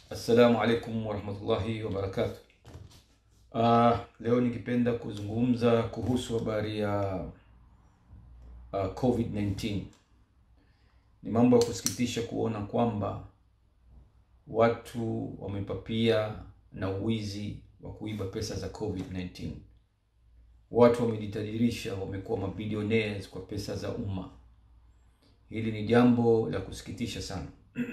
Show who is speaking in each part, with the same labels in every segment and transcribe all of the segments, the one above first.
Speaker 1: Assalamu alaikum warahmatullahi wabarakatuh. Uh, leo nikipenda kuzungumza kuhusu habari ya uh, COVID-19. Ni mambo ya kusikitisha kuona kwamba watu wamepapia na uwizi wa kuiba pesa za COVID-19. Watu wamejitajirisha, wamekuwa mabilionaires kwa pesa za umma. Hili ni jambo la kusikitisha sana.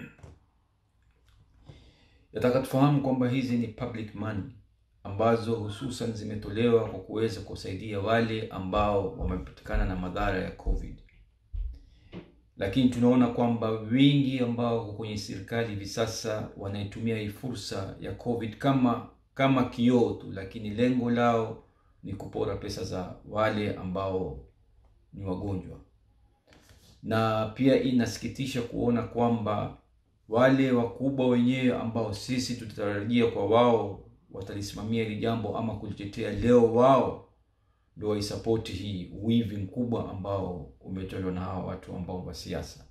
Speaker 1: Nataka tufahamu kwamba hizi ni public money ambazo hususan zimetolewa kwa kuweza kusaidia wale ambao wamepatikana na madhara ya COVID. Lakini tunaona kwamba wengi ambao wako kwenye serikali hivi sasa wanaitumia hii fursa ya COVID kama kama kioo tu, lakini lengo lao ni kupora pesa za wale ambao ni wagonjwa. Na pia inasikitisha kuona kwamba wale wakubwa wenyewe ambao sisi tutatarajia kwa wao watalisimamia hili jambo ama kulitetea, leo wao ndio waisapoti hii wivi mkubwa ambao umetolewa na hawa watu ambao wa siasa.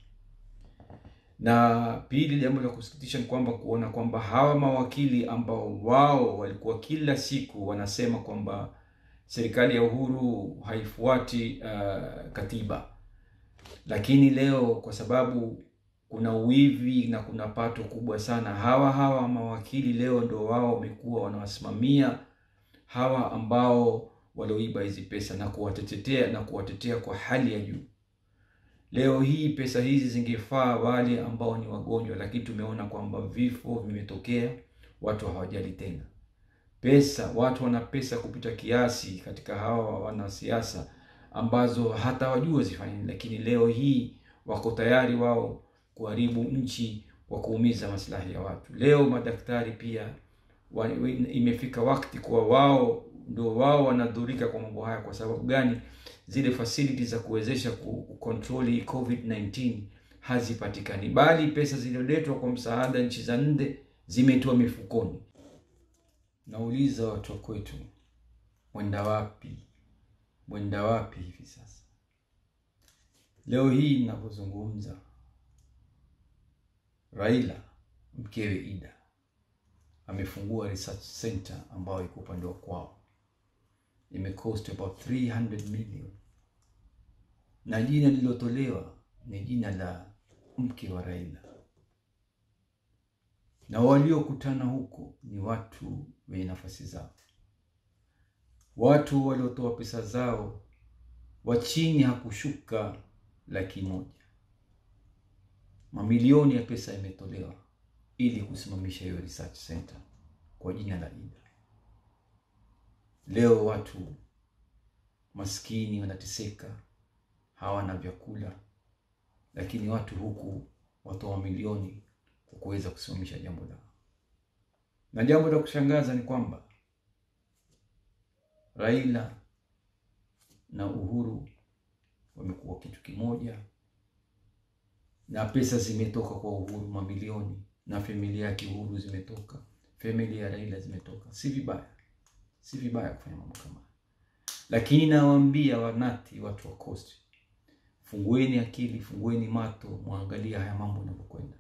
Speaker 1: Na pili, jambo la kusikitisha ni kwamba kuona kwamba hawa mawakili ambao wao walikuwa kila siku wanasema kwamba serikali ya Uhuru haifuati uh, katiba, lakini leo kwa sababu kuna uwivi na kuna pato kubwa sana, hawa hawa mawakili leo ndo wao wamekuwa wanawasimamia hawa ambao walioiba hizi pesa na kuwatetea na kuwatetea kwa hali ya juu. Leo hii pesa hizi zingefaa wale ambao ni wagonjwa, lakini tumeona kwamba vifo vimetokea, watu hawajali tena pesa. Watu wana pesa kupita kiasi katika hawa wanasiasa ambazo hata wajua zifanye nini, lakini leo hii wako tayari wao kuharibu nchi kwa kuumiza maslahi ya watu. Leo madaktari pia wa, imefika wakati kuwa wao ndio wao wanadhurika kwa mambo haya. Kwa sababu gani? Zile facilities za kuwezesha kucontrol COVID-19 hazipatikani, bali pesa zilizoletwa kwa msaada nchi za nje zimetoa mifukoni. Nauliza watu wa kwetu, mwenda wapi? Mwenda wapi hivi sasa? Leo hii ninavyozungumza Raila mkewe Ida amefungua research center ambayo iko upande wa kwao, imecost about 300 million, na jina lililotolewa ni jina la mke wa Raila, na waliokutana huko ni watu wenye nafasi zao, watu waliotoa pesa zao wa chini hakushuka laki moja mamilioni ya pesa yametolewa ili kusimamisha hiyo research center kwa jina la Ida. Leo watu maskini wanateseka, hawana vyakula, lakini watu huku watoa milioni kwa kuweza kusimamisha jambo lao. Na jambo la kushangaza ni kwamba Raila na Uhuru wamekuwa kitu kimoja na pesa zimetoka kwa Uhuru mamilioni, na familia yake Uhuru zimetoka, familia ya Raila zimetoka. Si vibaya, si vibaya kufanya mambo kama, lakini nawaambia wanati, watu wa Coast, fungueni akili, fungueni mato, mwangalia haya mambo yanavyokwenda.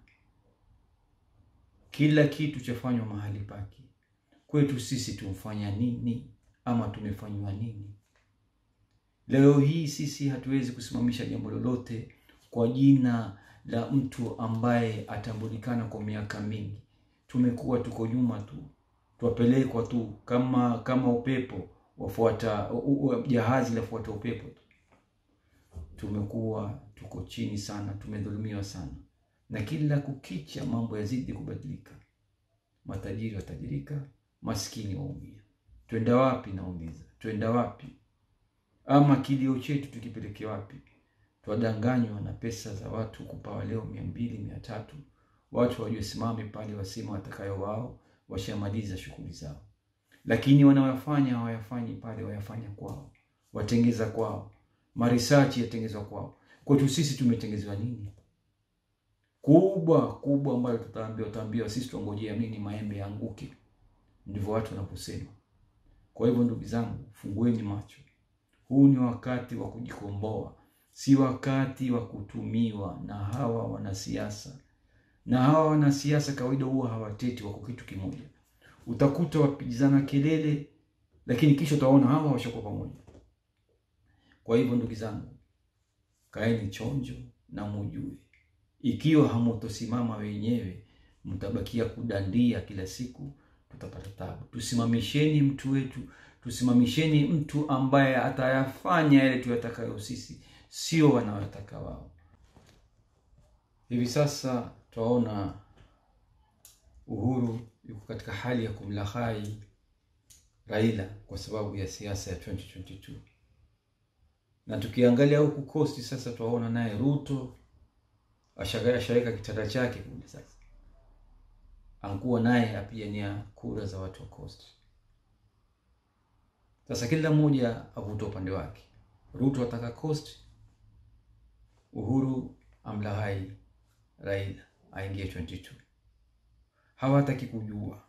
Speaker 1: Kila kitu chafanywa mahali pake. Kwetu sisi tumfanya nini ama tumefanywa nini? Leo hii sisi hatuwezi kusimamisha jambo lolote kwa jina la mtu ambaye atambulikana kwa miaka mingi. Tumekuwa tuko nyuma tu, twapelekwa tu kama kama upepo wafuata jahazi lafuata upepo tu. Tumekuwa tuko chini sana, tumedhulumiwa sana, na kila kukicha mambo yazidi kubadilika. Matajiri watajirika, maskini waumia. Twenda wapi? Nauliza, twenda wapi? Ama kilio chetu tukipeleke wapi? Twadanganywa na pesa za watu kupawa leo mia mbili mia tatu watu wajue simame pale wasema watakayo wao, washamaliza shughuli zao, lakini wanawafanya hawayafanyi pale, wayafanya kwao, watengeza kwao, marisachi yatengezwa kwao. Kwetu sisi tumetengezewa nini kubwa kubwa ambayo tutaambiwa tutaambiwa sisi tuongojea nini? Maembe yaanguke, ndivyo watu wanaposema. Kwa hivyo ndugu zangu, fungueni macho, huu ni wakati wa kujikomboa si wakati wa kutumiwa na hawa wanasiasa na hawa wanasiasa kawaida huwa hawateti, wako kitu kimoja. Utakuta wapigizana kelele, lakini kisha utaona hawa washakuwa pamoja. Kwa hivyo ndugu zangu, kaeni chonjo na mujue, ikiwa hamutosimama wenyewe, mtabakia kudandia kila siku, tutapata tabu. Tusimamisheni mtu wetu, tusimamisheni mtu ambaye atayafanya yale tuyatakayo sisi, sio wanayotaka wao. Hivi sasa twaona Uhuru yuko katika hali ya kumlahai Raila kwa sababu ya siasa ya 2022 na tukiangalia huku kosti sasa, twaona naye Ruto ashaweka kitanda chake kule sasa, ankuwa naye apigania kura za watu wa kosti. Sasa kila mmoja avuta upande wake. Ruto ataka kosti, Uhuru amlahai Raila aingie 22. Hawataki kujua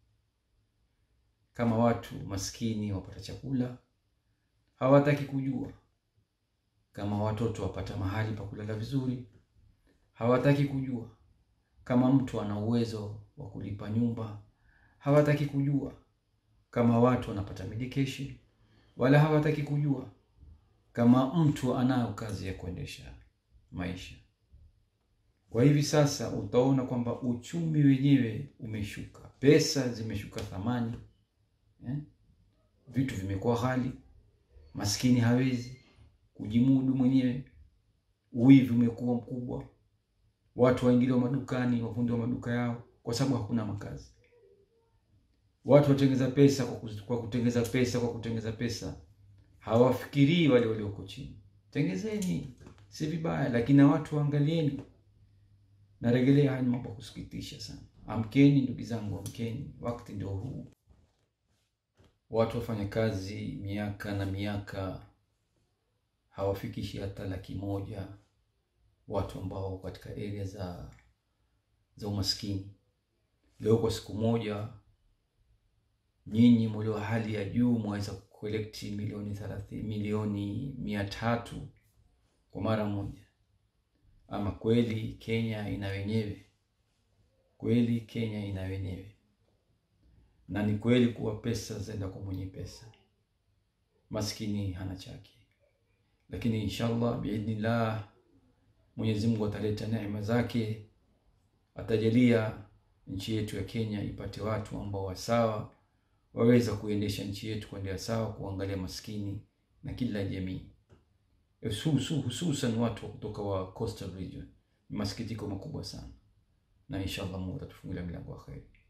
Speaker 1: kama watu maskini wapata chakula, hawataki kujua kama watoto wapata mahali pa kulala vizuri, hawataki kujua kama mtu ana uwezo wa kulipa nyumba, hawataki kujua kama watu wanapata medication, wala hawataki kujua kama mtu anayo kazi ya kuendesha maisha. Kwa hivi sasa utaona kwamba uchumi wenyewe umeshuka, pesa zimeshuka thamani eh? Vitu vimekuwa ghali, maskini hawezi kujimudu mwenyewe, uwivi umekuwa mkubwa, watu waingiliwa madukani, wafundi wa maduka yao kwa sababu hakuna makazi. Watu watengeza pesa kwa kutengeza pesa kwa kutengeza pesa, hawafikirii wale walioko chini. Tengezeni, si vibaya, lakini na watu waangalieni. Narejelea, haya ni mambo ya kusikitisha sana. Amkeni ndugu zangu, amkeni, wakati ndio huu. Watu wafanya kazi miaka na miaka hawafikishi hata laki moja, watu ambao katika area za za umaskini. Leo kwa siku moja, nyinyi mlio hali ya juu mwaweza kukolekti milioni thelathini, milioni mia tatu kwa mara moja. Ama kweli Kenya ina wenyewe, kweli Kenya ina wenyewe, na ni kweli kuwa pesa zaenda kwa mwenye pesa, maskini hana chake. Lakini inshallah biidhnillah, Mwenyezi Mungu ataleta neema zake, atajalia nchi yetu ya Kenya ipate watu ambao wasawa, waweza kuendesha nchi yetu kuendea sawa, kuangalia maskini na kila jamii hususan watu wa kutoka wa coastal region. Ni masikitiko makubwa sana, na inshallah Mungu atatufungulia milango ya kheri.